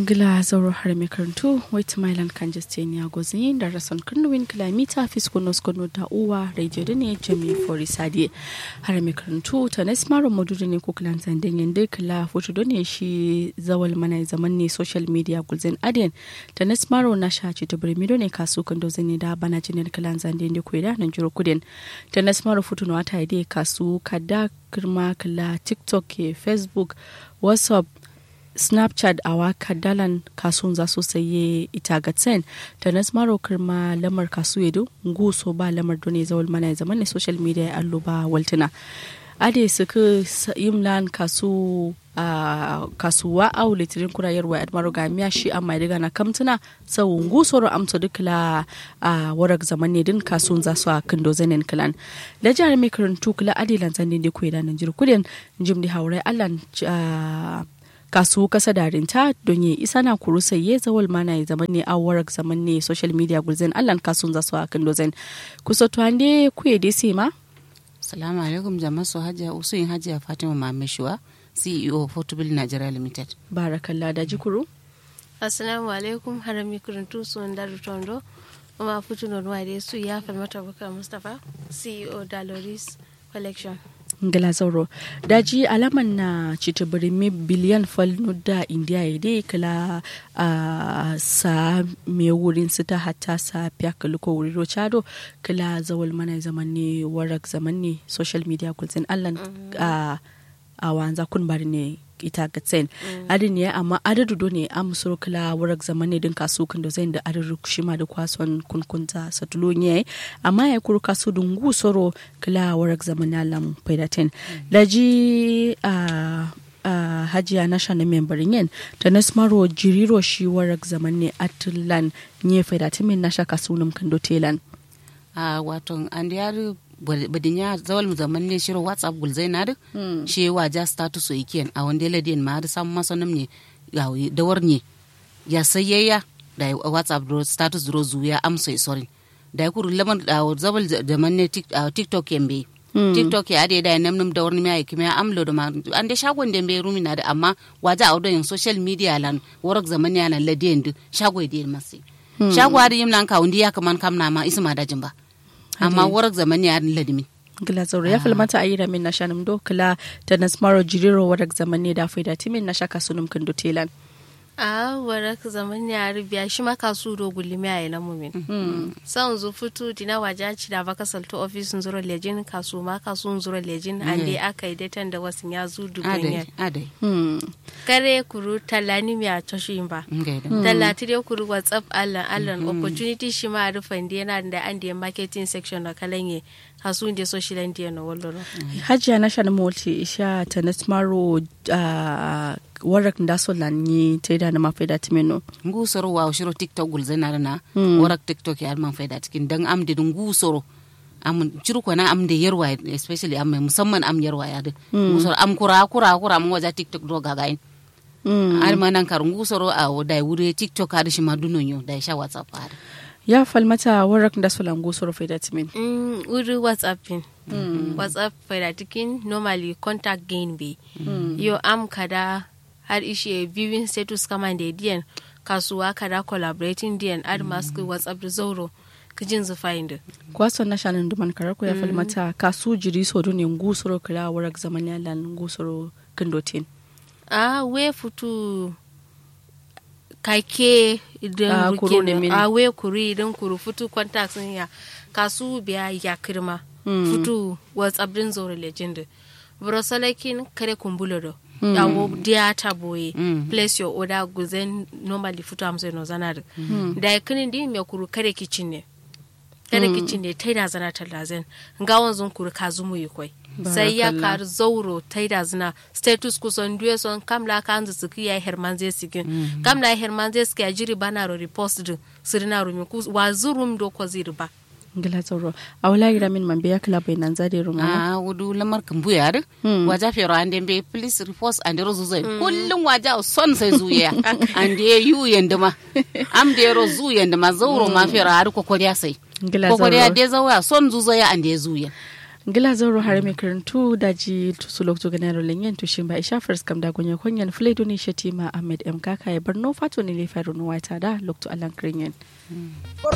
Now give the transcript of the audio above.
ngila zauro har mai karantu wait mailan kan justin ya gozi da rason kunnuwin kilomita fiskonos kono da uwa radio da ne jami fori sadi har mai karantu ta na smaro modudu ne kukulan zandin yanda kila foto don ne shi zawal mana zaman ne social media gulzin adiyan ta na smaro na sha ci ta birmi ne kasu kan dozin ne da bana jinin kilan zandin da kuwa nan jiro kudin ta na smaro foto na wata ide kasu kada kirma kila tiktok ke facebook whatsapp snapchat a waka dalan kasuwan za su saye ita ga tsen ta nasmaro kirma lamar kasu yedo guso ba lamar done zawal mana zaman ne social media allo ba waltina ade suka yimlan kasu a kasuwa au litirin kurayarwa admaro ga miya shi amma daga na kamtuna sau gusoro amsa dukla a warak zaman ne din kasuwan za su a kindo zanen kilan da jihar mai karantu kula adilan zanen da kuwa da nan jirkudin jim da haurai allan kasu kasa darinta don yi isa na kuru saye zawal mana ya zaman ne a warak zaman ne social media gulzen allan kasun za su a kindo zen kusa tuwande kuye dai sai ma salamu alaikum jama'a su hajiya usuyin hajiya fatima mameshuwa ceo portable nigeria limited barakallah da jikuru assalamu alaikum harami kuruntu sun daru tondo kuma fitu non wade su ya falmata bukar mustapha ceo daloris collection ngala zauro daji alaman na cita birimi biliyan falnu da indiya ya dai kala a sa me wurin su ta hatta sa fiya kaliko wuri rochado kala zawal mana zaman ne warak zaman ne social media kulzin allan a a wanza kun bari ne ita ga tsen adin ya amma adadu do ne am suru kala warak zaman ne din kasu kan da zai da adadu kushima da kwason kunkunta satulo ne amma ya kuru kasu dungu soro kala warak zaman na lam paidaten daji a a hajiya na shana membarin yin ta nasmaro jiriro shi warak zaman ne atulan ne paidaten min na shaka sunum kan do telan a wato an yari badin ya zawal mu zaman ne shiro whatsapp gul zai nadu shi waja status o ikiyan a wanda ladin ma da samu masanum ne da war ne ya sayayya da whatsapp do status do zuya amsa sorin da kuru laman da zawal zaman ne tiktok yambe tiktok ya ade da nam nam da warni mai kuma amlo da ma an da shagon da be rumi na da amma waja a wadon social media lan warak zaman ya nan ladin du shago da masi shago da yim nan ka wundi ya kaman kamna ma isma da jimba amma warak zamani ya ladimi gila zauro ya filmata a yi da min na shanum do kila ta nasmaro jiriro warak zamani da faida timin na shaka sunum kan do telan a warak zaman ya rubiya shi maka su do gulimi a ina mumin san zu fitu dina waje ci da baka salto office zuro lejin kasu ma kasu zuro lejin ande aka yi datan da wasu ya zu dubin ya adai kare kuru talani mi a toshin ba talati dai kuru whatsapp allan allan opportunity shi ma rufan da yana da an da marketing section na kalanye kasu da social media na wallo hajiya na shan multi isha ta nasmaro warak da so lanyi ta da na mafaida timeno ngusoro wa shiro tiktok gul zana na warak tiktok ya man faida cikin dan am da ngusoro am ciru ko na am da yarwa especially am musamman am yarwa ya da ngusoro am kura kura kura mu waja tiktok do gagain ar ma nan kar ngusoro a da wure tiktok har shi ma dunon yo da sha whatsapp har ya falmata warak da so lan ngusoro faida timen mm wuri whatsapp pin whatsapp faida tikin normally contact gain be yo am kada har ishe viewing status kama da diyan kasuwa kada collaborating diyan ad mask whatsapp da zauro kijin zu find kwason na shanin duman karar ko ya falmata kasu jiri so do ne ngusoro kira warak zaman ya lan ngusoro kindotin a we futu kake idan a we kuri idan kuru futu contacts ya kasu biya ya kirma futu whatsapp din zauro legend brosalakin kare kumbulo do mm. yawo dia boye mm. place your order guzen normally futu amso no zanar mm. da kinin di me kuru kare kitchen ne kare mm. kitchen ne tai da zana talazen ga wanzun kuru ka zumu yi koi sai ya kar zauro tai da zana status kusan duye son kamla ka anzu suki ya herman zai sigin mm. kamla herman zai suki ya jiri bana ro repost din sirina rumi ku wa zurum do ko zirba ngila tsoro a wala gira min man biya kala bai nan zade ruma a wudu lamar kan buya da waja fero ande be please report and rozu zai kullum waja son sai zuya ande yu yanda ma am de ro zu yanda ma zauro ma fero har kokoriya sai kokoriya de zawa son zu zaya ande zuya ngila zoro hare mai karantu da ji su lokto ganaro lenyen to shin ba isha first kam da gonye konyen fledo ne shatima ahmed m kaka ya barno fato ne le faru no wata da lokto alan kringen